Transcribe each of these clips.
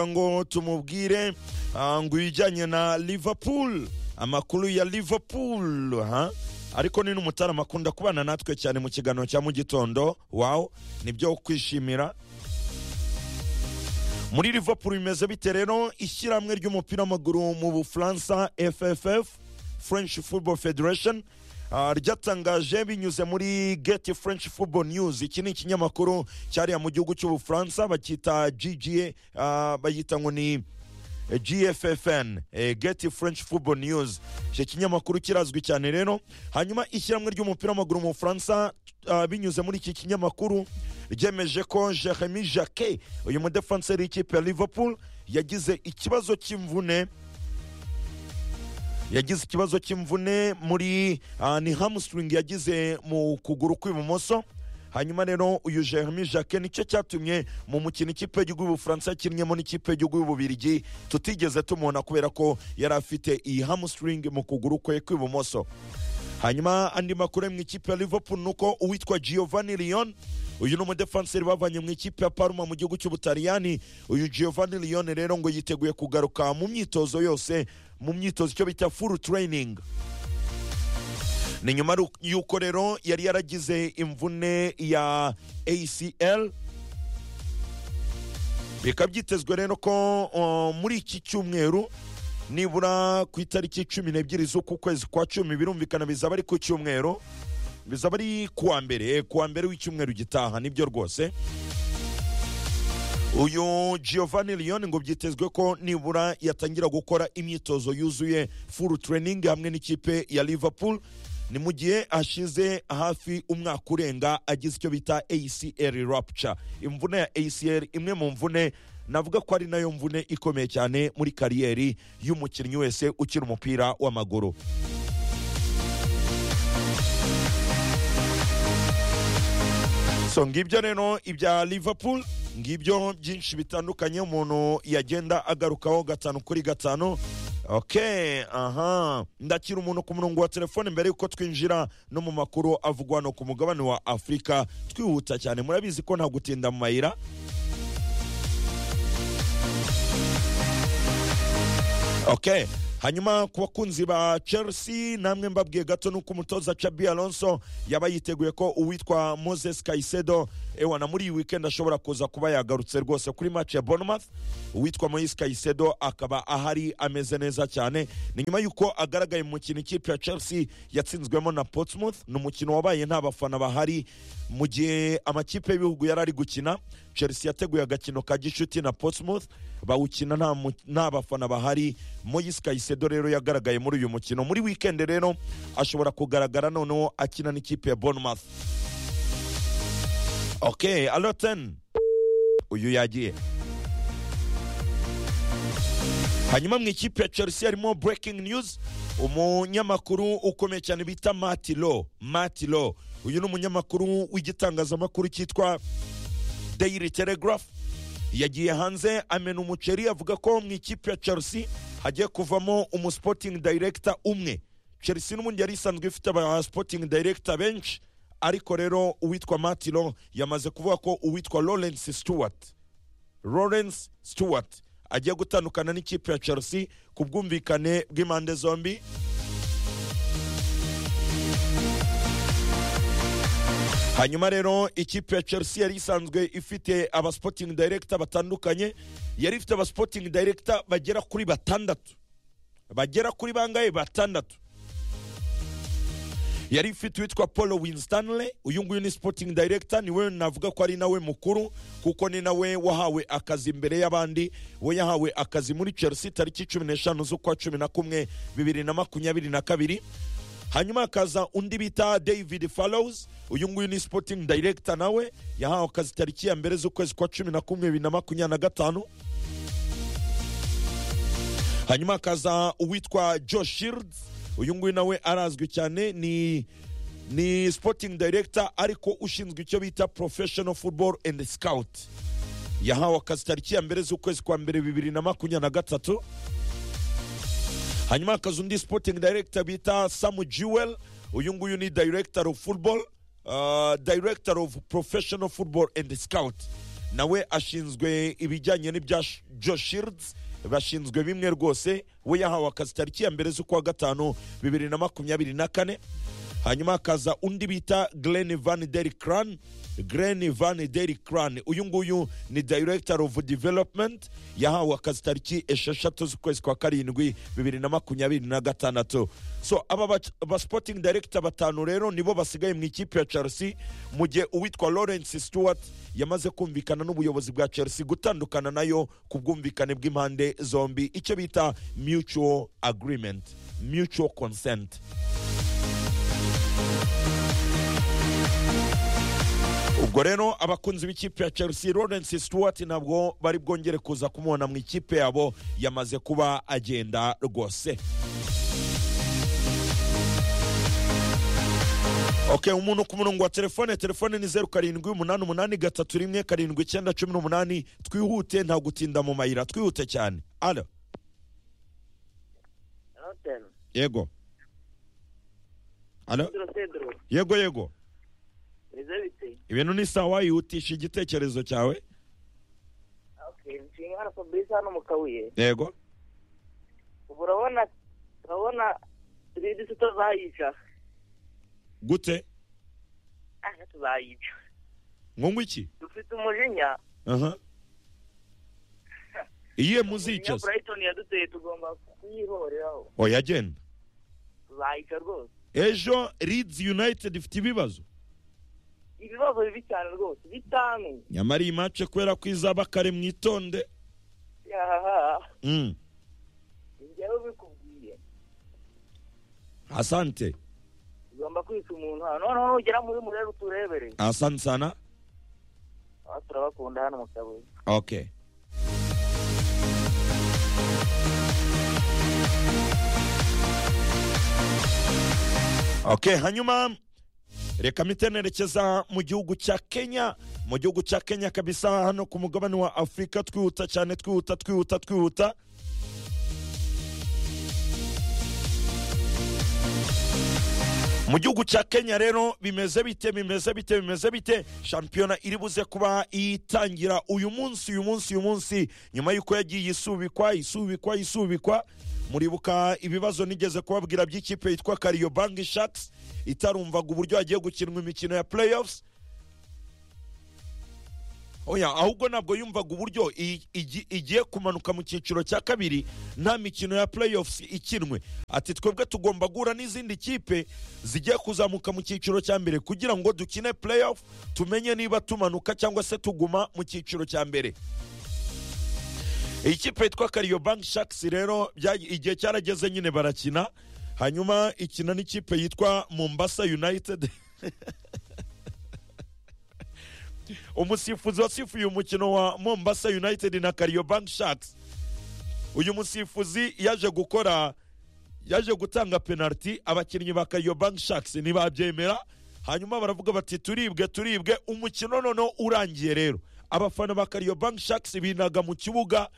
ngo tumubwire ah, ngo ibijyanye na liverpool amakuru ya liverpool ha ariko ni n'umutarama akunda kubana natwe cyane mu kiganiro cya mu gitondo wawu nibyo kwishimira muri liverpool bimeze bite rero ishyirahamwe ry'umupira w'amaguru mu bufaransa fff french football federation ah, ryatangaje binyuze muri get french football news iki ni ikinyamakuru cyariya mu gihugu cy'ubufaransa bacyita gga ah, bayita ngo ni gffn eh, get french football news icyo kinyamakuru kirazwi cyane rero hanyuma ishyirahamwe ry'umupira w'amaguru mu bufaransa ah, binyuze muri iki kinyamakuru ryemeje ko jeremy jacquet uyu mudefanseri w'ikipe ya liverpool yagize ikibazo cy'imvune yagize ikibazo cy'imvune muri ah, ni hamstring yagize mu kuguru kw'ibumoso hanyuma rero uyu jeremy jacquet nicyo cyatumye mu mukino ikipe y'igihugu y'ubufaransa yakinnyemo n'ikipe y'igihugu y'ububirigi tutigeze tumubona kubera ko yari afite iyi hamstring mu kuguru kwe kw'ibumoso hanyuma andi makuru ari mu ikipe ya liverpool ni uko uwitwa giovanni leon uyu ni umudefanseri bavanye mu ikipe ya parma mu gihugu cy'ubutaliyani uyu giovanni leon rero ngo yiteguye kugaruka mu myitozo yose mu myitozo icyo bita full training ni nyuma ru- y'uko rero yari yaragize imvune ya acl bikaba byitezwe rero ko uh, muri iki cyumweru nibura ku itariki cumi n'ebyiri z'uku kwezi kwa cumi birumvikana bizaba ari ku cyumweru bizaba ari kuwa mbere kuwa mbere w'icyumweru gitaha nibyo rwose uyu giovanni leon ngo byitezwe ko nibura yatangira gukora imyitozo yuzuye full training hamwe n'ikipe ya liverpool ni mu gihe ashize hafi umwaka urenga agize icyo bita acl rapture imvune ya acl imwe mu mvune navuga ko ari nayo mvune ikomeye cyane muri kariyeri y'umukinnyi wese ukina umupira w'amaguru so ngibyo rero ibya liverpool ngibyo byinshi bitandukanye umuntu yagenda agarukaho gatanu kuri gatanu ok aha ndakira umuntu ku murongo wa telefone mbere y'uko twinjira no mu makuru avugwa no ku mugabane wa afurika twihuta cyane murabizi ko nta gutinda mu mayira ok hanyuma ku bakunzi ba chelsea namwe mbabwiye gato nuko umutoza chabi alonso yaba yiteguye ko uwitwa moses kaisedo ewana muri iyi weekend ashobora kuza kuba yagarutse rwose kuri match ya bournemouth uwitwa moise kaisedo akaba ahari ameze neza cyane ni nyuma y'uko agaragaye mu mukino ikipe ya chelsea yatsinzwemo na portsmouth ni umukino wabaye nta bafana bahari mu gihe amakipe y'ibihugu yari ari gukina chelsea yateguye agakino ka gicuti na portsmouth bawukina nta mu- nta bafana bahari moyise kayisedo rero yagaragaye muri uyu mukino muri weekend rero ashobora kugaragara noneho akina n'ikipe ya bournemouth ok aloten uyu yagiye hanyuma mu ikipe ya chelsea harimo breaking news umunyamakuru ukomeye cyane bita matilo matilo uyu ni umunyamakuru w'igitangazamakuru cyitwa daily telegraph yagiye hanze amena umuceri avuga ko mu ikipe ya chelsea hagiye kuvamo umusporting director umwe chelsea n'ubundi yari isanzwe ifite aba sporting director benshi ariko rero uwitwa matilo yamaze kuvuga ko uwitwa lawrence stewart lawrence stewart agiye gutandukana n'ikipe ya chelsea ku bwumvikane bw'impande zombi hanyuma rero ikipe ya chelsea yari isanzwe ifite abasporting director batandukanye yari ifite abasporting director bagera kuri batandatu bagera kuri bangahe batandatu yari ifite uwitwa paul winstanley uyu nguyu ni sporting director niwe navuga ko ari nawe mukuru kuko ni nawe wahawe akazi imbere y'abandi we yahawe akazi muri chelsea tariki cumi n'eshanu z'ukwa cumi na kumwe bibiri na makumyabiri na kabiri hanyuma hakaza undi bita david fallows uyu nguyu ni sporting director nawe yahawe akazi tariki ya mbere z'ukwezi kwa cumi na kumwe bibiri na makumyabiri na gatanu hanyuma hakaza uwitwa joe shields uyu nguyu nawe arazwi cyane ni ni sporting director ariko ushinzwe icyo bita professional football and scout yahawe akazi tariki ya mbere z'ukwezi kwa mbere bibiri na makumyabiri na gatatu hanyuma hakaza undi sporting director bita samu jewel uyu nguyu ni director of football uh, director of professional football and scout nawe ashinzwe ibijyanye n'ibya joshirds bashinzwe bimwe rwose we yahawe akazi tariki ya mbere z'ukwa gatanu bibiri na makumyabiri na kane hanyuma hakaza undi bita Glenn Van Der Kran Glenn Van Der Kran uyu nguyu ni Director of Development yahawe akazi tariki esheshatu z'ukwezi kwa karindwi bibiri na makumyabiri na gatandatu so aba ba- ba sporting director batanu rero nibo basigaye mu ikipe ya Chelsea mu gihe uwitwa Lawrence Stewart yamaze kumvikana n'ubuyobozi bwa Chelsea gutandukana nayo ku bwumvikane bw'impande zombi icyo bita mutual agreement mutual consent ubwo rero abakunzi b'ikipe ya chelsea lawrence stewart ntabwo bari bwongere kuza kumubona mu ikipe yabo yamaze kuba agenda rwose ok umuntu ku murongo wa telefone telefone ni zeru karindwi umunani umunani gatatu rimwe karindwi icyenda cumi n'umunani twihute nta gutinda mu mayira twihute cyane alo Roten, yego alo Pedro Pedro, yego yego nizo bite? ibintu ni sawa yihutisha igitekerezo cyawe Okay, nshinga hano Fabrice hano mu Kabuye. yego Ubu urabona urabona Ridi se tuzayica. gute Ah, tuzayica. nkungu iki Dufite umujinya. aha iyihe Umujinya muzica se Brighton yaduteye tugomba kuyihoreraho. oya agenda Tuzayica rwose. ejo Leeds united ifite ibibazo Ibibazo bibi cyane rwose. Bitanu. nyamara iyi mace kubera ko izaba kare mwitonde Yahaha. Mm. Njyewe bikubwiye. asante Tugomba kwica umuntu hano. Noneho nugera muri murere uturebere. asante sana Aba turabakunda hano mu Kabuye. ok ok hanyuma reka mpite nerekeza mu gihugu cya kenya mu gihugu cya kenya kabisa hano ku mugabane wa afurika twihuta cyane twihuta twihuta twihuta mu gihugu cya kenya rero bimeze bite bimeze bite bimeze bite shampiyona iri buze kuba itangira uyu munsi uyu munsi uyu munsi nyuma y'uko yagiye isubikwa isubikwa isubikwa muribuka ibibazo nigeze kubabwira by'ikipe yitwa kariyo banki shaks itarumvaga uburyo hagiye gukinwa imikino ya playoffs oya ahubwo ntabwo yumvaga uburyo i- igi- igiye kumanuka mu cyiciro cya kabiri nta mikino ya playoffs ikinwe ati twebwe tugomba guhura n'izindi kipe zigiye kuzamuka mu cyiciro cya mbere kugira ngo dukine playoff tumenye niba tumanuka cyangwa se tuguma mu cyiciro cya mbere iyi kipe yitwa kariyo banki shakisi rero bya- igihe cyarageze nyine barakina hanyuma ikina n'ikipe yitwa mombasa united umusifuzi wasifuye umukino wa mombasa united na kariyo banki shakisi uyu musifuzi yaje gukora yaje gutanga penaliti abakinnyi ba kariyo banki shakisi ntibabyemera hanyuma baravuga bati turibwe turibwe umukino noneho urangiye rero abafana ba kariyo banki shakisi binaga mu kibuga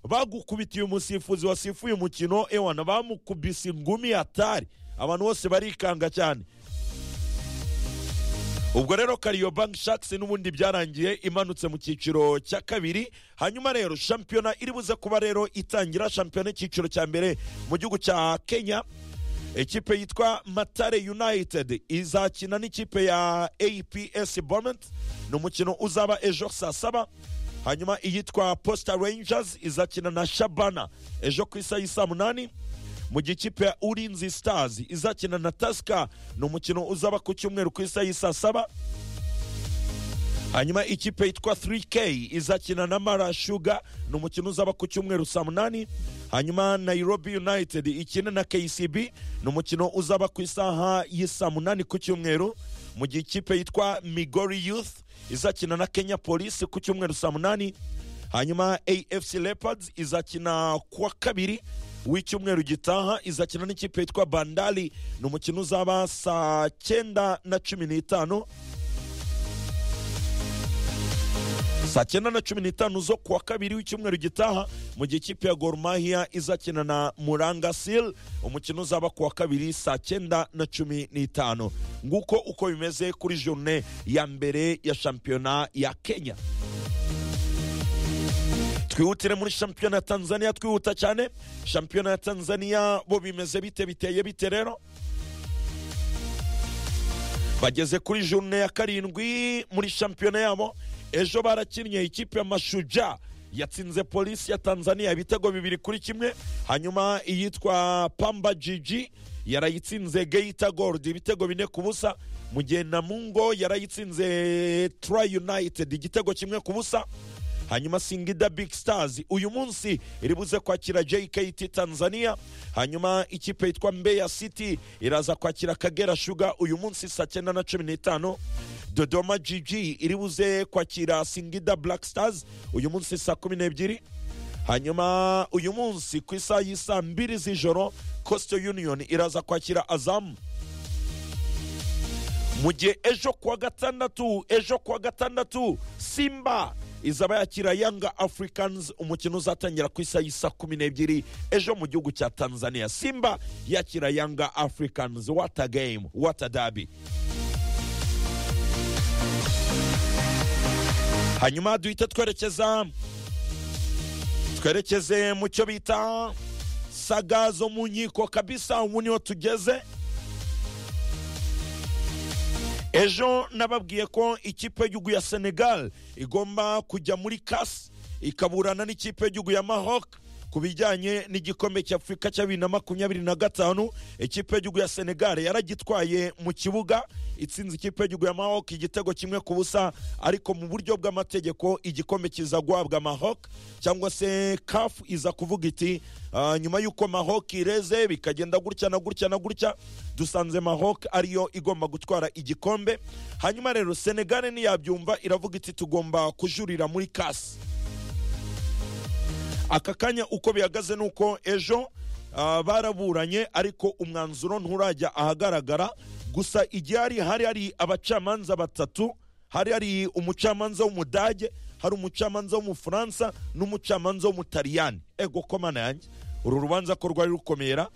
bagukubitiye umusifuzi wasifuye umukino ewana bamukubise ingumi atari abantu bose barikanga cyane ubwo rero kariyo banki shakisi n'ubundi byarangiye imanutse mu cyiciro cya kabiri hanyuma rero shampiyona iri buze kuba rero itangira shampiyona y'icyiciro cya mbere mu gihugu cya kenya ikipe yitwa matare united izakina n'ikipe ya aps bomet ni umukino uzaba ejo saa saba hanyuma iyitwa posta rangers izakina na shabana ejo ku isaha y'i saa munani mu gihe ikipe ya urinzi stars izakina na tasika ni umukino uzaba ku cyumweru ku isaha y'i saa saba hanyuma ikipe yitwa 3k izakina na mara shuga ni umukino uzaba ku cyumweru saa munani hanyuma nairobi united ikina na kcb ni umukino uzaba ku isaha y'isaa munani ku cyumweru mu gihe ikipe yitwa migori youth izakina na kenya police ku cyumweru saa munani hanyuma afc leopards izakina kuwa kabiri w'icyumweru gitaha izakina n'ikipe yitwa bandali ni umukino uzaba saa cyenda na cumi n'itanu saa cyenda na cumi n'itanu zo kuwa kabiri w'icyumweru gitaha mu gihe ikipe ya Gor Mahia izakina na muranga sil umukino uzaba kuwa kabiri saa cyenda na cumi n'itanu nguko uko bimeze kuri jorune ya mbere ya shampiyona ya kenya twihutire muri shampiyona ya tanzania twihuta cyane shampiyona ya tanzania bo bimeze bite biteye bite rero bageze kuri jurune ya karindwi muri shampiyona yabo ejo barakinnye ikipe ya mashuja yatsinze polisi ya tanzania ibitego bibiri kuri kimwe hanyuma iyitwa pamba jiji yarayitsinze geita gold ibitego bine ku busa mu gihe namungo yarayitsinze tri united igitego kimwe ku busa hanyuma singida big stars uyu munsi iri buze kwakira jkt tanzania hanyuma ikipe yitwa mbeya city iraza kwakira kagera shuga uyu munsi saa cyenda na cumi n'itanu dodoma gg iri buze kwakira singida black stars uyu munsi saa kumi n'ebyiri hanyuma uyu munsi ku isaha y'isaa mbiri z'ijoro coastal union iraza kwakira azamu mu gihe ejo kuwa gatandatu ejo kuwa gatandatu simba izaba yakira yanga africans umukino uzatangira ku isaha y'isa kumi n'ebyiri ejo mu gihugu cya tanzania simba yakira yanga africans what a game what a derby hanyuma duhite twerekeza twerekeze mu cyo bita saga zo mu nkiko kabisa ubu niho tugeze ejo nababwiye ko ikipe y'igihugu ya senegal igomba kujya muri kasi ikaburana n'ikipe y'igihugu ya maroc ku bijyanye n'igikombe cy'afurika cya bibiri na makumyabiri na gatanu ikipe y'igihugu ya senegal yaragitwaye mu kibuga itsinze ikipe y'igihugu ya maroc igitego kimwe ku busa ariko mu buryo bw'amategeko igikombe kiza guhabwa maroc cyangwa se kafu iza kuvuga iti "Ah, nyuma y'uko maroc ireze bikagenda gutya na gutya na gutya dusanze maroc ariyo igomba gutwara igikombe hanyuma rero senegal ntiyabyumva iravuga iti tugomba kujurira muri kasi aka kanya uko bihagaze ni uko ejo ah, baraburanye ariko umwanzuro nturajya ahagaragara gusa igihari hari hari abacamanza batatu hari hari umucamanza w'umudage hari umucamanza w'umufaransa n'umucamanza w'umutaliyani ego komana yanjye uru rubanza ko rwari rukomera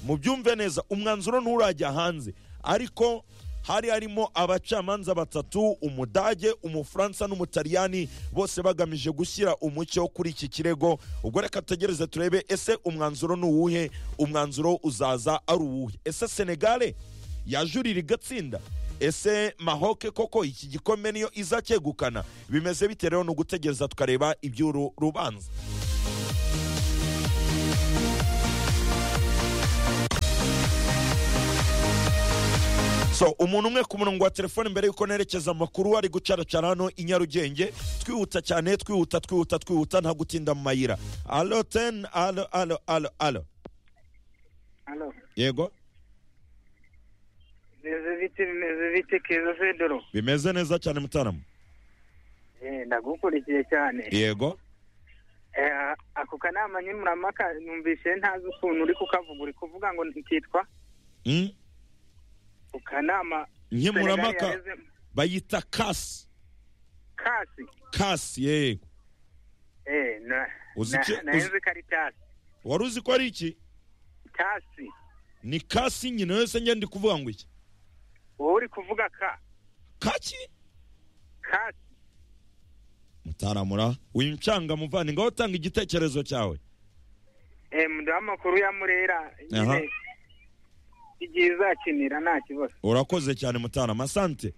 mubyumve neza umwanzuro nturajya hanze ariko hari harimo abacamanza batatu umudage umufaransa n'umutaliyani bose bagamije gushyira umucyo kuri iki kirego ubwo reka tutegereze turebe ese umwanzuro ni uwuhe umwanzuro uzaza ari uwuhe ese senegale yajurira igatsinda ese mahoke koko iki gikombe niyo izacyegukana bimeze bite rero ni ugutegereza tukareba iby'uru rubanza so umuntu umwe ku murongo wa telefone mbere y'uko nerekeza amakuru ari gucaracara hano i nyarugenge twihuta cyane twihuta twihuta twihuta nta gutinda mu mayira alo teni alo alo alo alo Alo, yego bimeze bite bimeze bite keza federo bimeze neza cyane mutarama Eh, ndagukurikiye cyane yego Eh, ako kanama nkemurampaka numvise ntazi ukuntu uri kukavuga uri kuvuga ngo ntikitwa Mm? ku kanama nkemurampaka Senegal yareze- bayita kasi kasi kasi yego Eh, na- Uzi na- icyo- nahenze uzi- karitasi wari uzi ko ari iki kasi ni kasi nyine wese ngenda ndi kuvuga ngo iki wowe uri kuvuga ka kaki kasi mutaramura uyu ncanga muvana ngaho utanga igitekerezo cyawe Eh, muduha amakuru ya murera nyine Aha. igihe izakinira nta kibazo urakoze cyane mutarama asante